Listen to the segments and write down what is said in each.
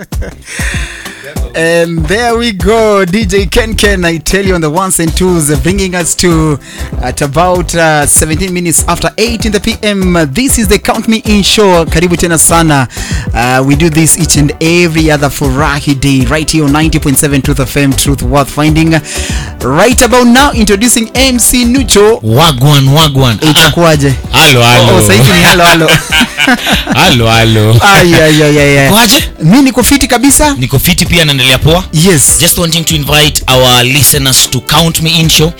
And there we go, DJ Ken Ken. I tell you on the ones and twos, uh, bringing us to at about uh, 17 minutes after 8 in the PM. Uh, This is the Count Me In show. Karibu tena sana. Uh, we do this each and every other Furahi day right here on 90.7 Truth FM, Truth Worth Finding. Right about now, introducing MC Nucho. wagwan wagwan Itakuwaje? halo Oh, halo sasa hivi ni halo halo. halo halo Ay, ay, ay, ay, ay. kwaje Mi niko fiti kabisa. niko fiti pia naendelea poa Yes. just wanting to invite our listeners to count me in show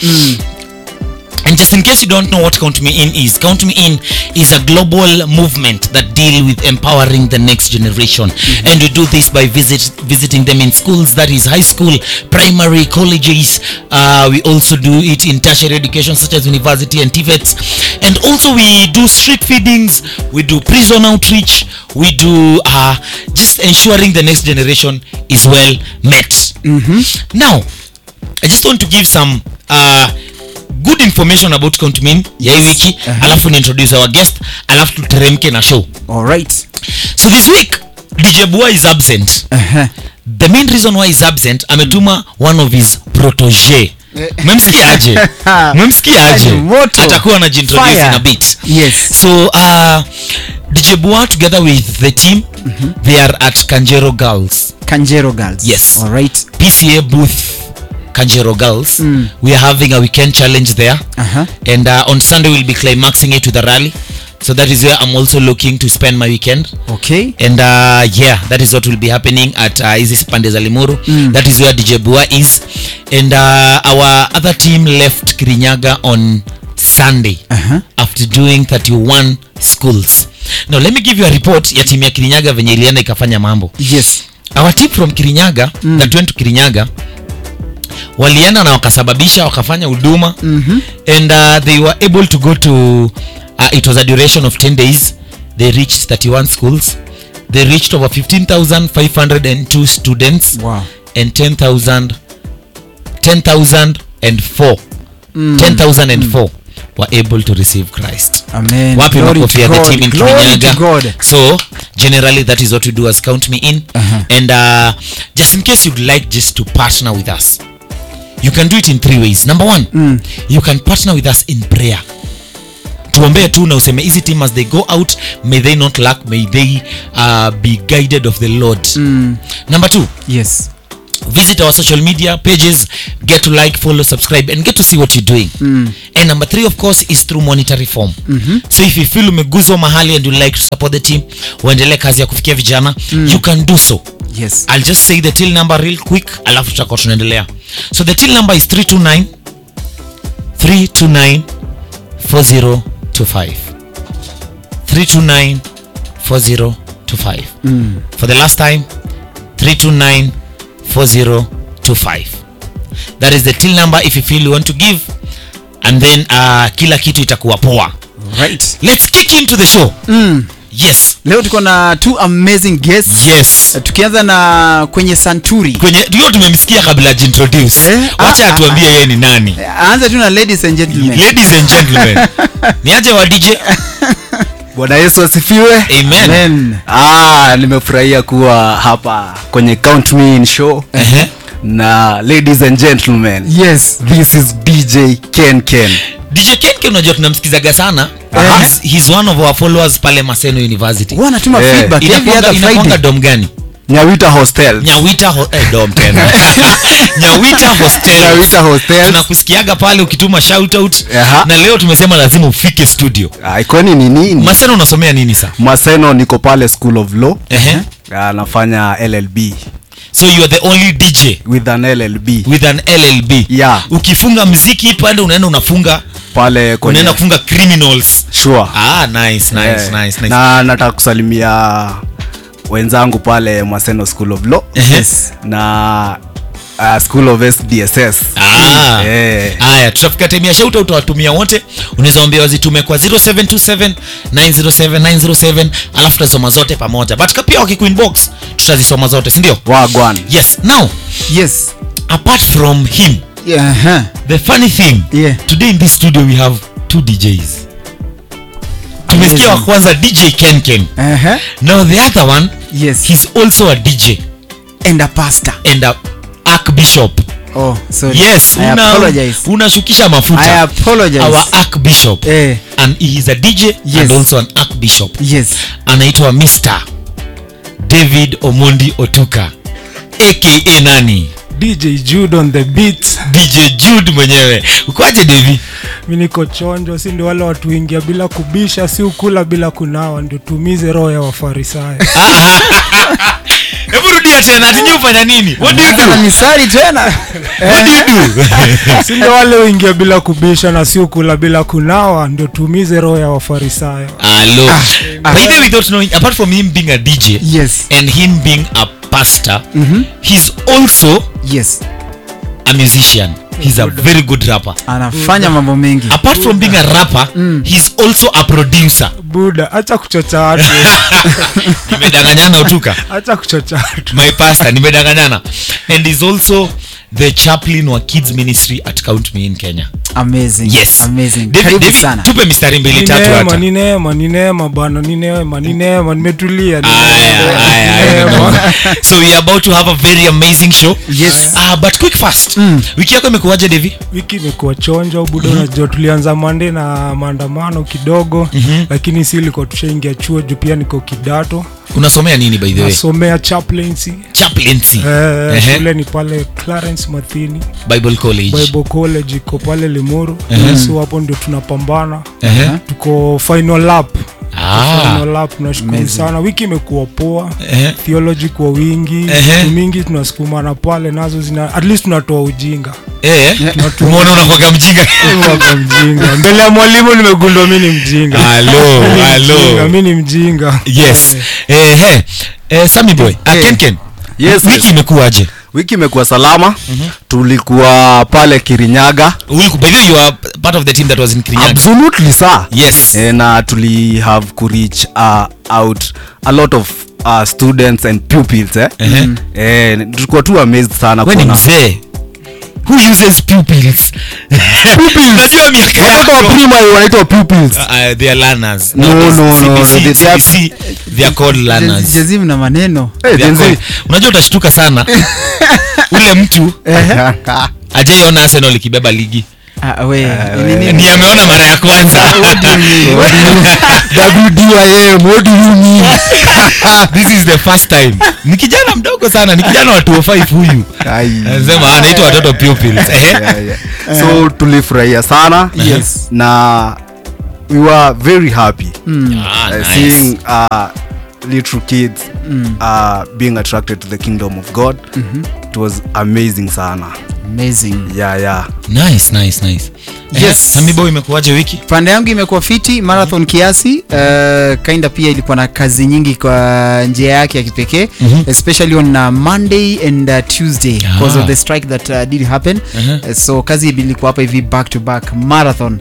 And just in case you don't know what Count Me In is, Count Me In is a global movement that deal with empowering the next generation. And we do this by visit, visiting them in schools, that is high school, primary, colleges. Uh, we also do it in tertiary education such as university and TVETs. And also we do street feedings, we do prison outreach, we do uh, just ensuring the next generation is well met. Now, I just want to give some uh, good information about Countmin ya hii wiki alafu ni introduce our guest alafu tuteremke na show All right. so this week dj bua is absent Uh-huh. the main reason why is absent ametuma one of his protege memsikiaje memsikiaje Moto. atakuwa anajiintroduce Fire. in a bit Yes. so uh, dj bua together with the team they are at kanjero girls Kanjero girls. Yes. All right. PCA booth Kanjero Girls. We are having a weekend challenge there. Uh-huh. And uh, on Sunday we'll be climaxing it with a rally. So that is where I'm also looking to spend my weekend. Okay. And uh, yeah, that is what will be happening at uh, Isis Pandeza Limuru. That is where DJ Bua is. And uh, our other team left Kirinyaga on Sunday Uh-huh. after doing 31 schools. Now let me give you a report ya timu ya Kirinyaga venye ilienda ikafanya mambo Yes. our team from kirinyaga mm. that went to kirinyaga walienda na wakasababisha wakafanya huduma mm-hmm. and uh, they were able to go to uh, it was a duration of 10 days they reached 31 schools they reached over 15502 students Wow. and 10000 10004 10004 were able to receive christ Amen. wapi Glory makofi to ya the God. team in Glory to Kirinyaga. God. so generally that is what we do as count me in Uh-huh. and uh, just in case you'd like just to partner with us you can do it in three ways number one mm. you can partner with us in prayer tuombee tu na useme hizi team as they go out may they not lack may they uh, be guided of the lord mm. number two Yes. visit our social media pages get to like follow subscribe and get to see what you're doing mm. and number three of course is through monetary form mm-hmm. so if you feel umeguzwa mahali and you like to support the team uendelee kazi ya kufikia vijana mm. you can do so Yes. i'll just say the till number real quick alafu tutakuwa tunaendelea so the till number is 329 329 4025 329 4025 for the last time 329 4025 that is the till number if you feel you want to give and then uh, kila kitu itakuwa poa Right. let's kick into the show Mm. yes Leo tuko na two amazing guests. yes Uh, Tukianza na kwenye Santuri. kwenye tulio tumemsikia kabla ajiintroduce Eh, wacha ah, atuambie yeye ni nani Aanze tu na ladies and gentlemen. ladies and gentlemen niaje wa dj bwana yesu asifiwe amen Amen. ah, nimefurahia kuwa hapa kwenye count me in show Ehe. na ladies and gentlemen Yes. this is dj ken ken dj kenke unajua tunamsikizaga sana Aha. he's, he's one of our followers pale maseno university Huwa anatuma Eh. feedback every inakwanga other inakwanga Friday. dom gani nyawita hostel nyawita ho eh, dom tena nyawita hostel nyawita hostel tunakusikiaga pale ukituma shoutout Aha. na leo tumesema lazima ufike studio Ah, ikoni ni nini maseno unasomea nini sa maseno niko pale school of law Ehe. Ah, nafanya llb so you are the only dj with an llb with an llb Yeah. ukifunga mziki pale unaenda unafunga pale kwenye unaenda kufunga criminals sure ah nice nice Eh, nice nice na nataka kusalimia wenzangu pale maseno school of law Ehe. na uh, school of sdss Ah. Eh. haya tutafika time ya shauta utawatumia wote unaweza wambia wazitume kwa 0727 907 907 alafu tutazisoma zote pamoja but pia wakikuinbox tutazisoma zote sindio wagwan yes now Yes. apart from him Yeah. uh-huh. the funny thing Yeah. today in this studio we have two djs tumesikia wa Amazing. kwanza dj kenken Uh-huh. now the other one Yes. he's also a dj and a pastor and a archbishop oh sorry yes I una- apologize unashukisha I mafuta apologize our archbishop eh and he is a dj Yes. and also an archbishop yes anaitwa mr david omondi otuka aka nani dj jude on the beat dj jude mwenyewe ukwaje devi mi niko chonjo si ndio wale watu ingia bila kubisha si ukula bila kunawa ndio tumize roho ya wafarisayo hebu rudia tena tinyi ufanya nini what do you do misari tena what do you do si ndio wale uingia bila kubisha na si ukula bila kunawa ndio tumize roho ya wafarisayo Hello. By the way, without knowing, apart from him being a DJ yes and him being a pastor, he's also yes a musician. He's a very good rapper. anafanya mambo mengi Apart from being a rapper, he's also a producer. buda hacha kuchocha watu Nimedanganyana utuka. hacha kuchocha watu My pastor, nimedanganyana. And he's also the chaplain wa kids ministry at Count Me in Kenya. amazing Yes. amazing David, karibu David, sana tupe mistari mbili Ni tatu neema hata. ni neema ni neema bana ni neema ni neema nimetulia ni Aya, neema, aya, ni aya, neema. no. so we are about to have a very amazing show Yes. uh, but quick fast wiki yako imekuwaje devi wiki imekuwa chonjo buda unajua tulianza mande na maandamano kidogo lakini si ilikuwa tushaingia chuo juu pia niko kidato unasomea nini by the way nasomea chaplaincy chaplaincy Eh, Ehe. shule ni pale clarence mathini bible college bible college iko pale limuru so hapo ndio tunapambana Ehe. tuko final lap Ah. final lap tunashukuru Amazing. sana wiki imekuwa poa Ehe. theology kwa wingi Ehe. vitu mingi tunasukumana pale nazo zina at least tunatoa ujinga Eh, umeona unakwaga mjinga Wako mjinga mbele ya mwalimu nimegundua mi ni mjinga Halo, Mi ni halo. mjinga, mi ni mjinga yes eh, eh, eh, Sammy boy ah, Eh. Ken Ken. Yes, wiki yes. imekuwaje wiki imekuwa salama tulikuwa pale kirinyaga Uliku- by the way you are part of the team that was in Kirinyaga absolutely sir yes Eh, na tuli have kureach uh, out a lot of uh, students and pupils eh? Ehe. eh, tulikuwa tu amazed sana we ni kuona- mzee who uses pupils unajua miaka watoto wa yako primary wanaitwa pupils Uh, they are learners. No, Nowadays, no, no, no, CBC, they- they are- CBC, they are called learners. jazim na maneno Eh, They are Gen Z. called- unajua utashtuka sana ule mtu ajaiona arsenal ikibeba ligi Ah, we ni nini? ni ameona mara ya kwanza WDIM, what do you mean? this is the first time ni kijana mdogo sana ni kijana wa 205 huyu Ai. anasema anaitwa watoto pupils Ehe. Yeah, yeah. so tulifurahia sana Yes. na we were very happy Ah, uh, nice. seeing uh, little kids uh, being attracted to the kingdom of god it was amazing sana amazing yeah yeah nice nice nice Ehe, Yes. Sammy boy imekuwaje wiki pande yangu imekuwa fiti marathon kiasi uh, kinda pia ilikuwa na kazi nyingi kwa njia yake ya kipekee Mhm. especially on uh, monday and uh, tuesday because Ah. of the strike that uh, did happen Mhm. uh, so kazi ilikuwa hapa hivi back to back marathon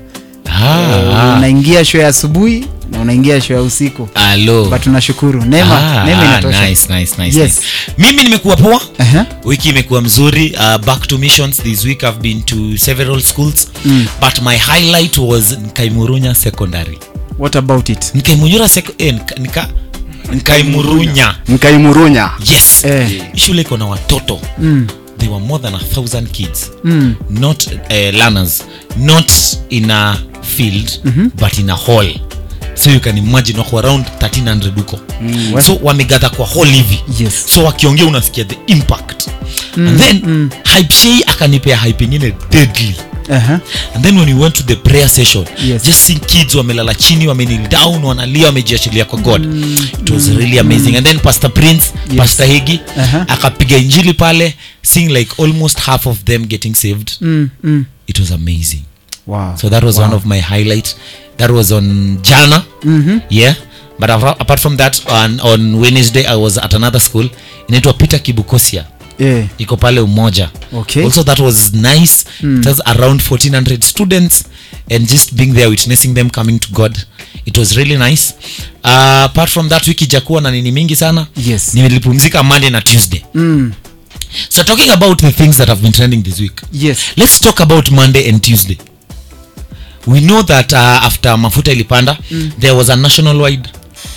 Ah, unaingia show ya asubuhi na unaingia show ya usiku alo but tunashukuru neema Ah, neema ah, inatosha nice, nice, nice, Yes. nice. mimi nimekuwa poa Aha. wiki imekuwa mzuri uh, back to missions this week i've been to several schools Mm. but my highlight was nkaimurunya secondary what about it nkaimunyura sec- eh, nika, nika, nkaimurunya nkaimurunya yes Eh. Hii shule iko na watoto mm. they were more than a thousand kids Mm. not uh, learners not in a field but in a hall so you can imagine wako around 1300 huko mm. so wamegatha kwa hall hivi yes so wakiongea unasikia the impact mm, and then mm. hype shei akanipea hype ingine deadly Aha. and then when we went to the prayer session Yes. just seeing kids wamelala chini wamenil down wanalia wamejiachilia kwa god it was really amazing and then pastor prince Yes. pastor hegi Aha. akapiga injili pale seeing like almost half of them getting saved Mm, mm. it was amazing Wow. so that was Wow. one of my highlight that was on jana Mhm. yeah but apart apart from that on, on wednesday i was at another school inaitwa peter kibukosia Yeah. iko pale umoja Okay. also that was nice mm. it was around 1400 students and just being there witnessing them coming to god it was really nice uh, apart from that wiki jakuwa na nini mingi sana Yes. nilipumzika monday na tuesday Mm. so talking about the things that have been trending this week Yes. let's talk about monday and tuesday we know that uh, after mafuta ilipanda mm. there was a national wide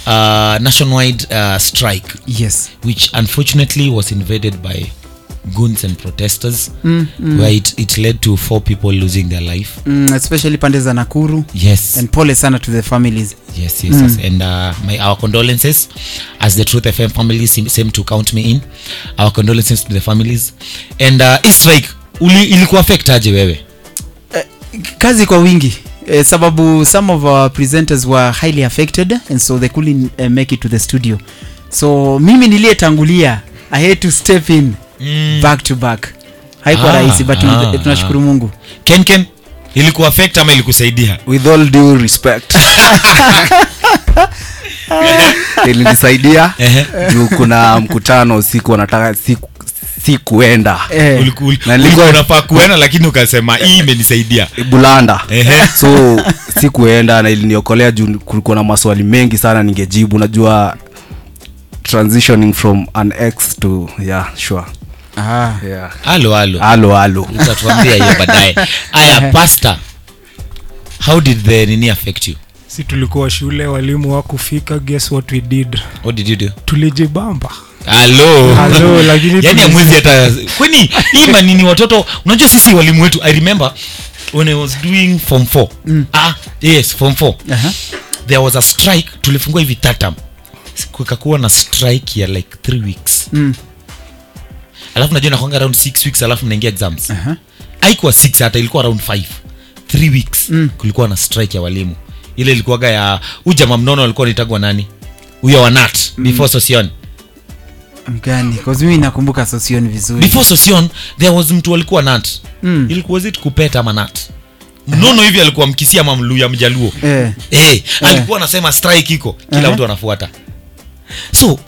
uh, nationwide uh, strike yes which unfortunately was invaded by goons and protesters where it, it led to four people losing their life mm, especially pande za nakuru yes and pole sana to the families yes yes, yes. and uh, my our condolences as the truth fm family seem, seem to count me in our condolences to the families and uh, hii strike uli, ilikuwa affect aje wewe kazi kwa wingi eh, sababu some of our presenters were highly affected and so they couldn't uh, make it to the studio so mimi niliyetangulia i had to step in Mm. back to back haikuwa Ah, rahisi but ah, ah, tunashukuru ah. mungu ken ken ilikuwa affect ama ilikusaidia with all due respect ilinisaidia Ehe. juu kuna mkutano siku wanataka siku si kuenda eh, Uliku- uli- Na ulikuwa nilikuwa- unafaa kuenda lakini ukasema hii imenisaidia bulanda Ehe. so sikuenda na iliniokolea juu kulikuwa na maswali mengi sana ningejibu najua transitioning from an ex to yeah sure ah, yeah halo halo halo halo utatuambia hiyo baadaye aya pasta how did the nini affect you si tulikuwa shule walimu wakufika guess what we did what did you do tulijibamba halo Halo, lakini yani tuli- amwezi hata kwani hii manini watoto unajua sisi walimu wetu i remember when i was doing form 4 ah yes form 4 aha. there was a strike tulifungua hivi tatam kukakuwa na strike ya like 3 weeks Mm. alafu najua nakwanga around 6 weeks alafu mnaingia exams Aha. haikuwa 6 hata ilikuwa around 5 3 weeks Mm. kulikuwa na strike ya walimu ile ilikuwaga ya huyu jamaa mnono alikuwa nitagwa nani huyo wa nat before sosion mgani cause mimi nakumbuka sosioni vizuri before sosion there was mtu alikuwa nat Mm. ilikuwa zit kupeta ama nat mnono hivi alikuwa mkisia ama mluya mjaluo eh, hey, alikuwa anasema strike iko kila Aha. mtu anafuata so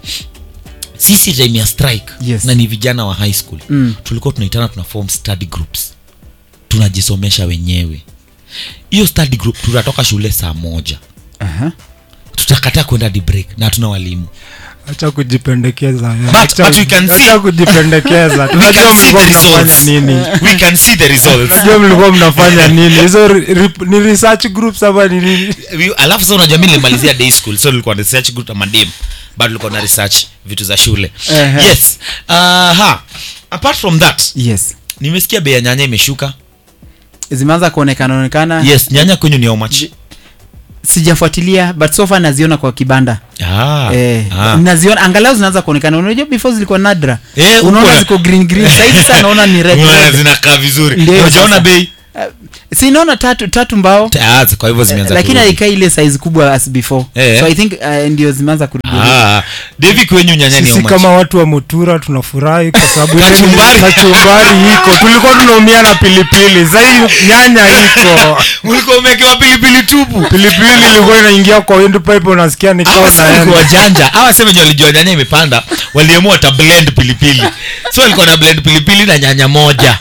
sisi time ya strike Yes. na ni vijana wa high school Mm. tulikuwa tunaitana tuna form study groups tunajisomesha wenyewe hiyo study group tunatoka shule saa moja aha. tutakataa kwenda hadi break na hatuna walimu acha kujipendekeza But- Acha- but we can see- acha kujipendekeza We tunajua can see mlikuwa the mnafanya results. nini we can see the results tunajua mlikuwa mnafanya nini hizo ri- rip- ni research groups ama ni nini We- alafu sa unajua mi nilimalizia day school so nilikuwa na research group ama dem bado nilikuwa na research vitu za shule Ehe. yes uh, ha apart from that yes nimesikia bei ya nyanya imeshuka zimeanza kuonekana onekana yes nyanya kwenyu ni how much sijafuatilia but so far naziona kwa kibanda ah, eh, ah. naziona angalau zinaanza kuonekana unajua before zilikuwa nadra Eh, unaona uko- ziko green green sahizi sa naona ni red, Unaona red. zinakaa vizuri Ndio, unajaona sasa. bei Uh, si naona tatu tatu mbao Ah, kwa hivyo zimeanza lakini kurudi. haikai ile size kubwa as before Eh. so i think uh, ndio zimeanza kurudi ah, devi kwenyu nyanya ni sisi how much? kama watu wa mutura tunafurahi kwa sababu ile Kachumbari. kachumbari iko tulikuwa tunaumia na pilipili sahii nyanya iko ulikuwa umewekewa pilipili tupu pilipili ilikuwa inaingia kwa windpipe unasikia nikawa Hawa si walikuwa naenda wajanja hawa sema wenye walijua nyanya imepanda waliamua wata blend pilipili so walikuwa na blend pilipili na nyanya moja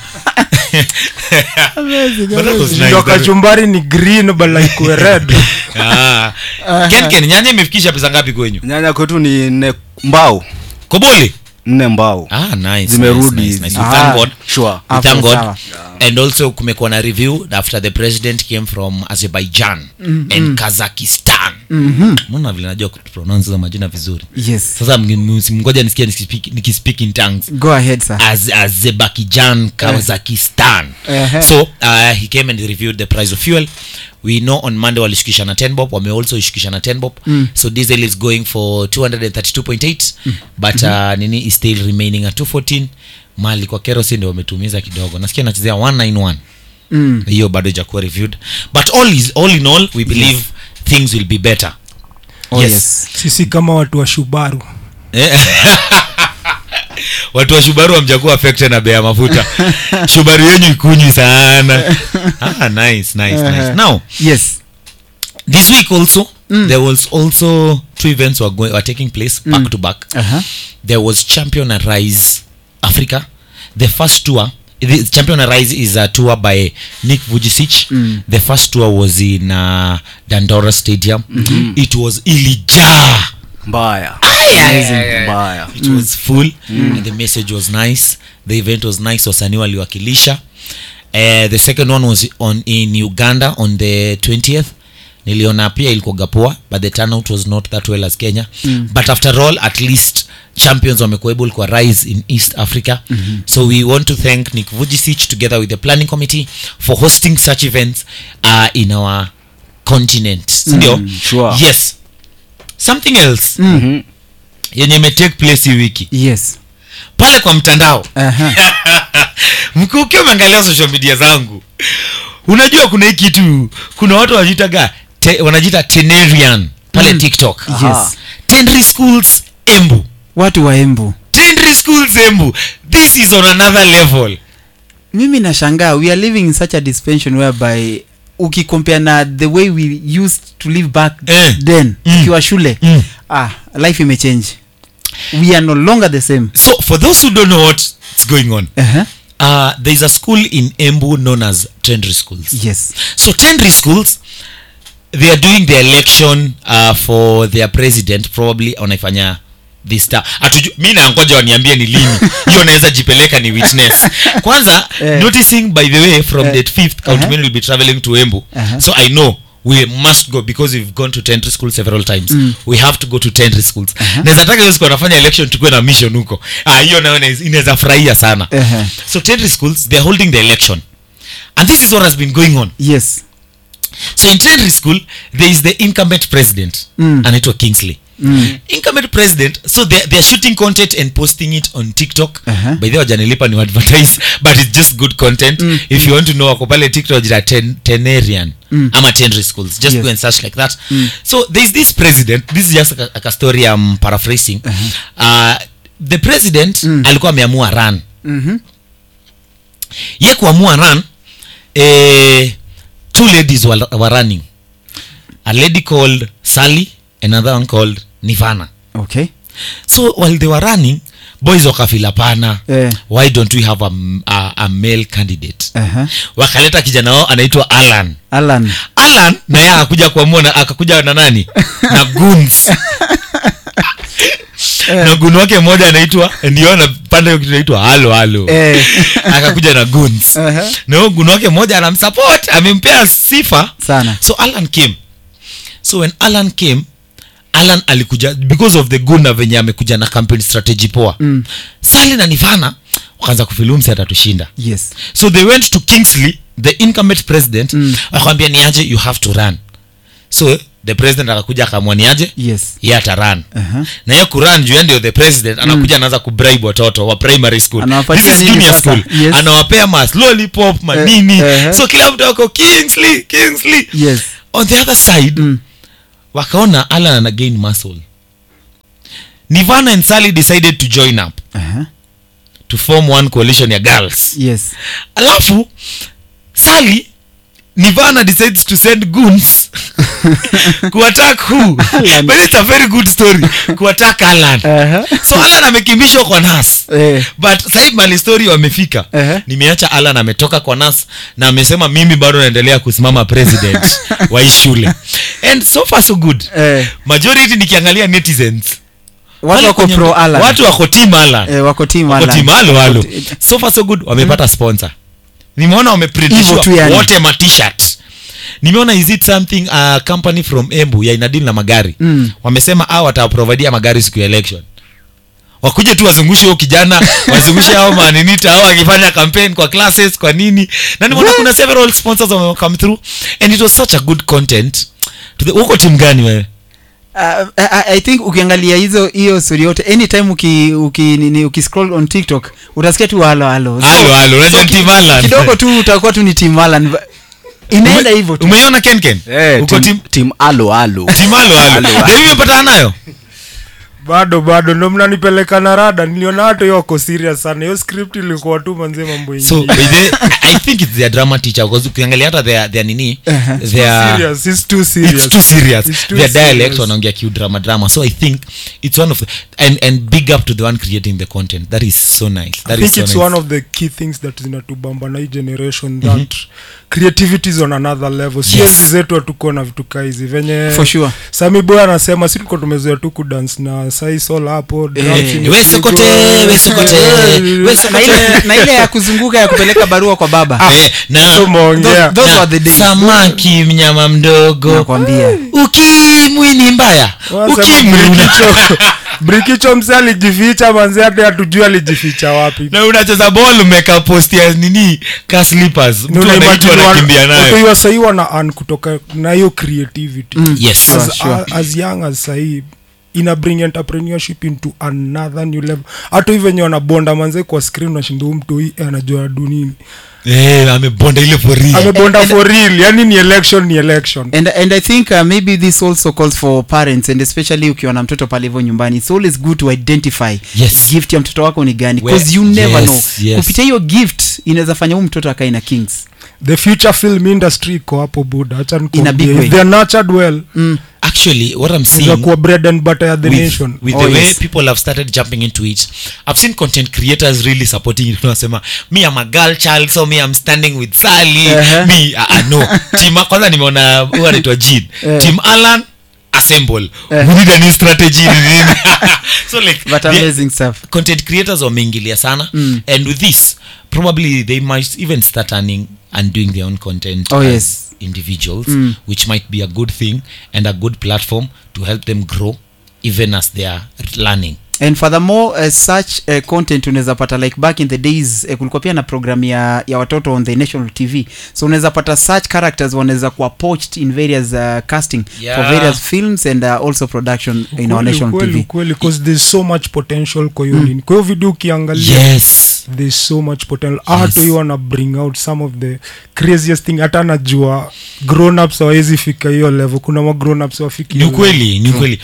But that was nice. ndio kachumbari ni green but like red Ah. Ken, Ken, nyanya imefikisha pesa ngapi kwenyu nyanya kwetu ni nne mbao kobole nne mbao ah, nice, Zimerudi nice, nice, nice. hizi. We Ah. thank God. sure We Hapo thank God. sawa. and also kumekuwa na review after the president came from azerbaijan and kazakistan mona vile najua kupronounce hizo majina vizuri yes sasa mngi- mngoja nisikia nikispeak, nikispeak in tongues go ahead sir Az, azerbaijan kazakistan Ehe. so uh, he came and reviewed the price of fuel we know on monday walishukisha na 10 bob wame also ishukisha na 10 bob mm. so diesel is going for 232.8 mm. but uh, nini is still remaining at 214 mali kwa kerosene ndio wametumiza kidogo nasikia nachezea 191 mm. hiyo bado ijakuwa reviewed but all, is, all in all we believe things will be better oh, Yes. yes. sisi kama watu wa shubaru Eh. watu wa shubaru wamjakuwa affected na bei ya mafuta shubaru yenyu ikunywi sana ah, nice, nice, nice. now yes this week also there was also two events were, going, were taking place back to back uh-huh. there was champion and rise africa the first tour the champion and rise is a tour by nick vujicic the first tour was in uh, dandora stadium it was ilijaa mbaya mbaya it was full and the message was nice the event was nice wasanii waliwakilisha uh, the second one was on in uganda on the 20th niliona pia ilikuwaga poa but the turnout was not that well as kenya mm. but after all at least champions wamekuwa able kwa rise in east africa mm-hmm. so we want to thank nick vujicic together with the planning committee for hosting such events uh, in our continent sindio mm, sure. yes something else mm-hmm. yenye imetake place hii wiki yes pale kwa mtandao Aha. mkuu ukiwa umeangalia social media zangu unajua kuna hii kitu kuna watu wanajitaga te, wanajiita tenerian pale Mm. tiktok Yes. tenry schools embu watu wa embu tenry schools embu this is on another level mimi nashangaa we are living in such a dispensation whereby ukikompare na the way we used to live back Eh. then Mm. tukiwa shule Mm. ah life imechange we are no longer the same so for those who don't know what's going on uh-huh. uh, there is a school in embu known as tenry schools yes so tenry schools they are doing the election uh, for their president probably wanaifanya this ta Atuju, mi nangoja waniambie ni lini hiyo naweza jipeleka ni witness kwanza Eh. noticing by the way from Eh. date 5th Uh-huh. count will be traveling to embu Uh-huh. so i know we must go because we've gone to tentry school several times mm. we have to go to tentry schools uh-huh. naweza taka hiyo siku wanafanya election tukuwe na mission huko ah, hiyo nayo inaweza- inaweza furahia sana Uh-huh. so tentry schools they're holding the election and this is what has been going on yes so in Tenry school there is the incumbent president Mm. anaitwa kingsley Mm. incumbent president so they're, they're shooting content and posting it on tiktok Uh-huh. by the way wajanilipa ni advertise but it's just good content Mm. if you want to know wako pale tiktok jira ten, tenerian Mm. ama tenry schools just Yes. go and search like that so there's this president this is just a, a story i'm paraphrasing uh, the president Mm. alikuwa ameamua run Mhm. ye kuamua run eh, two ladies were, were running a lady called sally another one called nivana okay so while they were running boys wakafila pana Eh. why don't we have a, m- a, a male candidate uh-huh. wakaleta kijana wao anaitwa alan alan alan naye akakuja kuamua na akakuja na nani na guns na gun wake mmoja anaitwa ndio anapanda hiyo kitu inaitwa halo halo Eh. akakuja na guns Uh-huh. na huyo gun wake mmoja anamsupport amempea sifa sana so alan came so when alan came alan alikuja because of the gun na venye amekuja na campaign strategy poa Mm. sali na nivana wakaanza kufilumsi atatushinda yes so they went to kingsley the incumbent president Mm. akamwambia niaje you have to run so the president akakuja akamwa niaje yes ye atarun uh-huh. na hiyo kuran juu yeye ndio the president anakuja anaanza kubribe watoto wa primary school Anawapatia this is nini junior sasa? school Yes. anawapea mas lollipop manini eh. so kila mtu ako kingsley kingsley yes on the other side Mm. wakaona alan ana gain muscle nivana and sally decided to join up uh-huh. to form one coalition ya girls yes alafu sally nivana decides to send goons kuattack who Alan. but it's a very good story kuattack alan uh-huh. so alan amekimbishwa kwa nas eh. but sahii mali story wamefika Ehe. nimeacha alan ametoka kwa nas na amesema mimi bado naendelea kusimama president wa hii shule and so far so good Eh. majority nikiangalia netizens watu wale wako kwenye- pro alan watu wako team alan eh, wako team wako alan team halo halo Wako ti- so far so good wamepata sponsor nimeona Hivyo wameprintishiwa tu yani. wote ma t-shirt nimeona is it something a company from embu ya inadili na magari Mm. wamesema a wataprovidia magari siku ya election wakuje tu wazungushe huyo kijana wazungushe hao maninita au akifanya campaign kwa classes kwa nini na nimeona kuna several sponsors wame come through and it was such a good content To the- uko timu gani wewe Uh, I, I think ukiangalia hizo hiyo story yote anytime uki, uki, nini, ukiscroll on tiktok utasikia tu halo halo So- Halo, halo, unajua ki- team Alan. kidogo tu utakuwa tu ni team alan inaenda Ume- hivyo tu umeiona kenken Eh, uko team- timu team alo alo timu halo halo Halo, halo. Ndio hiyo umepatana nayo bado bado ndo mnanipeleka na rada niliona hata hiyo wako serious sana hiyo script ilikuwa tu manzie mambo so ingine by the, I think it's their drama teacher because ukiangalia hata their, their nini Uh-huh. their serious it's too serious it's too serious It's too their dialect serious. wanaongea kiu drama drama so i think it's one of the, and, and big up to the one creating the content that is so nice I that think is so it's nice one of the key things that zinatubamba na hii generation that creativity is on another level si Yes. enzi zetu hatuko na vitu kaa hizi venye For sure. sami boy anasema si tuko tumezoea tu kudance na masai sol hapo Eh, drums imepigwa. we sokote we sokote we na sokote ile, na ile ya kuzunguka ya kupeleka barua kwa baba Eh, na So umeongea. Those- those na were the days. samaki mnyama mdogo nakwambia ukimwi ni mbaya Wanasema ukimwi una- Brikicho- brikicho mse alijificha manzi hata hatujui alijificha wapi na unacheza ball umeka post ya nini ka slippers Ni mtu unaimagine anaitwa wana- anakimbia nayo wakiwa sahii wana earn kutoka na hiyo creativity yes Sure, as, sure. as young as sahii ina bring entrepreneurship into another new level hata hivyo wenye wanabonda manze kwa screen unashinda huyu mtu hii anajua du nini eh amebonda ile for real amebonda and- for real yani ni election ni election and, and i think uh, maybe this also calls for parents and especially ukiwa na mtoto pale hivyo nyumbani it's always good to identify Yes. gift ya mtoto wako ni gani Where- because you never yes, know yes. kupitia hiyo gift inaweza fanya huu mtoto akae na kings the future film industry iko hapo buda hacha In a nikwambie. big way. if they're nurtured well mm. actually what i'm inaweza seeing kuwa bread and butter ya the with, nation with Oh, the way yes. people have started jumping into it i've seen content creators really supporting it unasema me i'm a girl child so me i'm standing with sally Uh-huh. me uh, uh, no team kwanza nimeona huyu anaitwa jean Eh. team alan assemble Eh. we need a new strategy ni nini so like but they- amazing stuff content creators wameingilia sana Mm. and with this probably they might even start earning and doing their own content Oh, as yes. individuals Mm. which might be a good thing and a good platform to help them grow even as they are learning and furthermore uh, such uh, content unaweza pata like back in the days uh, kulikuwa pia na program ya, ya watoto on the national tv so unaweza pata such characters wanaweza kuwa poached in various uh, casting Yeah. for various films and uh, also production in our Ukweli, national ukweli, tv ukweli, 'cause there's so much potential kwa hiyo nini kwa hiyo video ukiangalia yes there's so much potential hata hiyo wana bring out some of the craziest thing hata najua grown ups hawawezi fika hiyo level kuna ma grown ups wafiki ni hiyo level. ukweli ni ukweli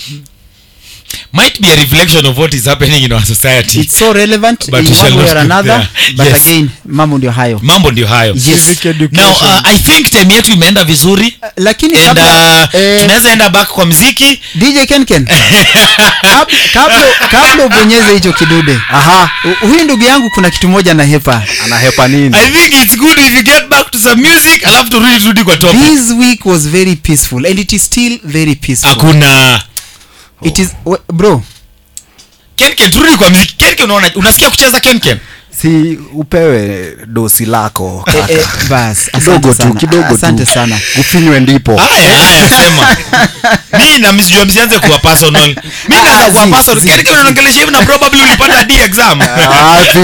might be a reflection of what is happening in our society it's so relevant But in we shall one way not or go another there. but Yes. again mambo ndio hayo mambo ndio hayo Yes. Civic education. now uh, i think time yetu imeenda vizuri lakini and kabla, uh, eh, tunaweza enda back kwa mziki dj kenken kabla, kabla, kabla ubonyeze hicho kidude aha hu- huyu ndugu yangu kuna kitu moja na hepa anahepa nini i think it's good if you get back to some music alafu turudi turudi kwa topic this week was very peaceful and it is still very peaceful hakuna it is we- bro kenken turudi kwa mziki kenken unaona unasikia kucheza kenken si upewe dosi lako eh, eh, bas kidogo asante tu sana kidogo asante tu sana ufinywe ndipo haya haya sema mi na msijua msianze kuwa personal mi Ah, naweza kuwa zi, personal zi. kenken unaongelesha hivi na probably ulipata d exam wapi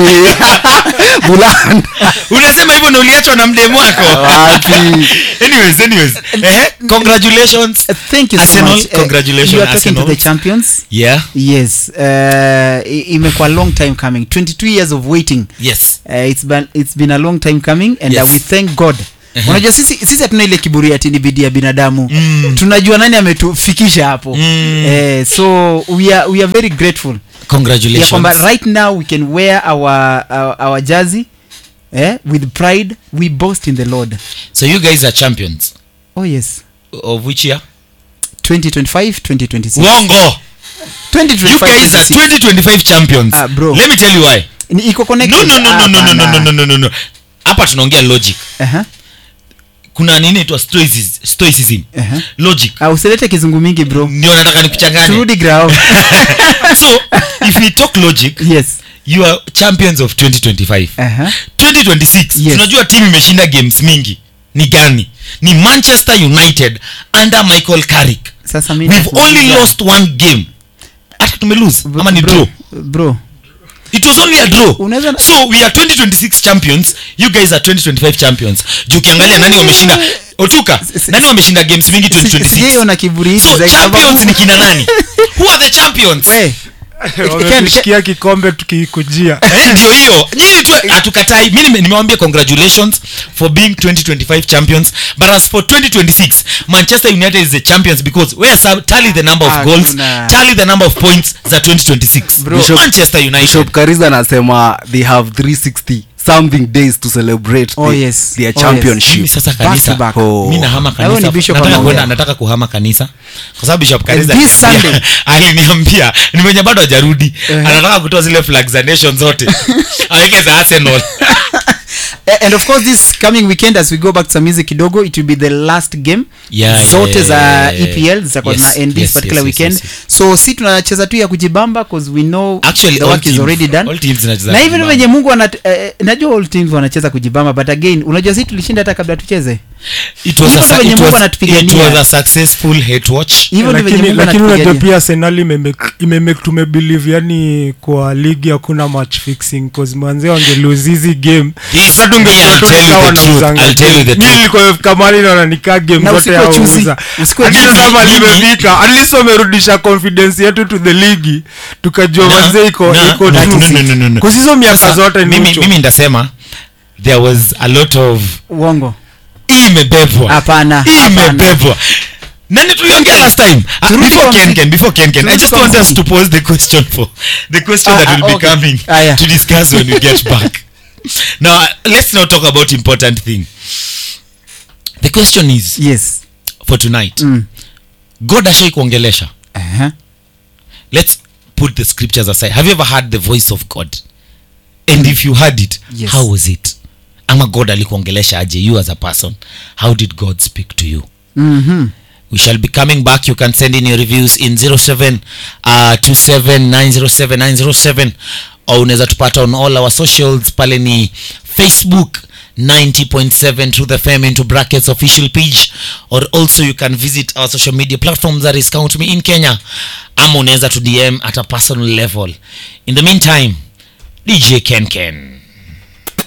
bulanda unasema hivyo na uliachwa na mdemu wako wapi anyways anyways eh congratulations Uh, thank you so Arsenal, much Uh, congratulations, you are talking to Arsenal. the champions yeah yes uh, i- imekuwa long time coming 22 years of waiting yes uh, it's, been, it's been a long time coming and Yes. uh, we thank god Uh-huh. unajua sisi sisi hatuna ile kiburi ati ni bidii ya binadamu Mm. tunajua nani ametufikisha hapo Mm. eh, so we are, we are very grateful ya congratulations kwamba right now we can wear our, our, our jersey eh, with pride we boast in the lord so you guys are champions oh yes of which year 2025 2026 wongo you 2025 guys are 26. 2025 champions Ah, bro. let me tell you why Ni- iko no connected no no Ah, no no no no hapana. no no no no hapa tunaongea logic Aha, kuna nini itwa stoicism, stoicism. aha. logic Ah, usilete kizungu mingi bro ndio nataka nikuchanganye turudi grao so if we talk logic yes you are champions of 2025 Aha. 2026 Yes. tunajua timu imeshinda games mingi ni gani ni manchester united under michael carrick sasa mi we've nakuuliza- only lost one game hata tumelose Bro- ama ni bro, draw bro it was only a draw Unaweza- so we are 2026 champions you guys are 2025 champions juu ukiangalia nani wameshinda otuka si- nani wameshinda games mingi Si- 2026 sijaiona kiburi hizi so za champions sababu- ni kina nani who are the champions We, wametushikia kikombe tukiikujia Eh, ndio hiyo nyinyi tu hatukatai mi nime- nimewambia congratulations for being 2025 champions but as for 2026 manchester united is the champions because where sub tally the number of Ah, goals kuna- tally the number of points za 2026 Bro. Bishop- manchester united bishop kariza anasema they have 360 something days to celebrate Oh, the- yes. their Oh, championship mimi sasa Back to kanisa back. Oh. mi nahama Na wewe ni kanisa bishop nataka anaongea. kwenda nataka kuhama kanisa kwa sababu bishop kanisa And this aliniambia- Sunday. aliniambia ni mwenye bado hajarudi anataka kutoa zile flag za nation zote aweke za arsenal A- and of course this coming weekend as we go back to some music kidogo it will be the last game Yeah, zote yeah, za yeah, yeah. epl zitakuwa Yes, na end this yes, particular yes, yes, weekend yes, yes. so si tunacheza tu ya kujibamba cause we know Actually, the all work is teams- already done all teams zinacheza na hivi kujibamba. venye mungu anat, eh, najua all teams wanacheza kujibamba but again unajua si tulishinda hata kabla tucheze It was a Hivyo su- ndivyo venye it Mungu was- anatupigania. it was a successful hate watch hivyo ndio venye lakini mungu lakini unajua anatupigania pia arsenal imemake- imemake tumebelieve yani kwa ligi hakuna match fixing cause manze wangelose hizi game This- hata tungejua me, I'll tu tell you nikawa the truth, nauzanga I'll tell you the game. Mi truth. nilikuwa kamali naona nikaa game Na zote usikuwe ya chuzi. uuza Usikuwe Hadi chuzi. sasa mali Mimi- imefika at least wamerudisha confidence yetu to the ligi tukajua Na- manze iko na- iko no, true. no, no, no, no, no. Cause hizo miaka Sasa, zote ni mimi, ucho. mimi ndasema there was a lot of uongo hii imebebwa hapana hii hapana. imebebwa nani tuliongea last time Ah, Turudi before kwa ken mziki. ken before ken ken i Turudi just kwa want us mziki. to pose the question for the question Ah, that ah, will be okay. coming Ah, yeah. to discuss when we get back now uh, let's now talk about important thing the question is yes for tonight Mm. god ashai kuongelesha uh-huh. let's put the scriptures aside have you ever heard the voice of god and if you heard it Yes. how was it ama god alikuongelesha aje you as a person how did god speak to you mm-hmm. we shall be coming back you can send in your reviews in 07 uh, 27907 or unaweza tupata on all our socials pale ni facebook 90.7 to the fm into brackets official page or also you can visit our social media platforms that is count me in kenya ama unaweza to dm at a personal level in the meantime dj ken ken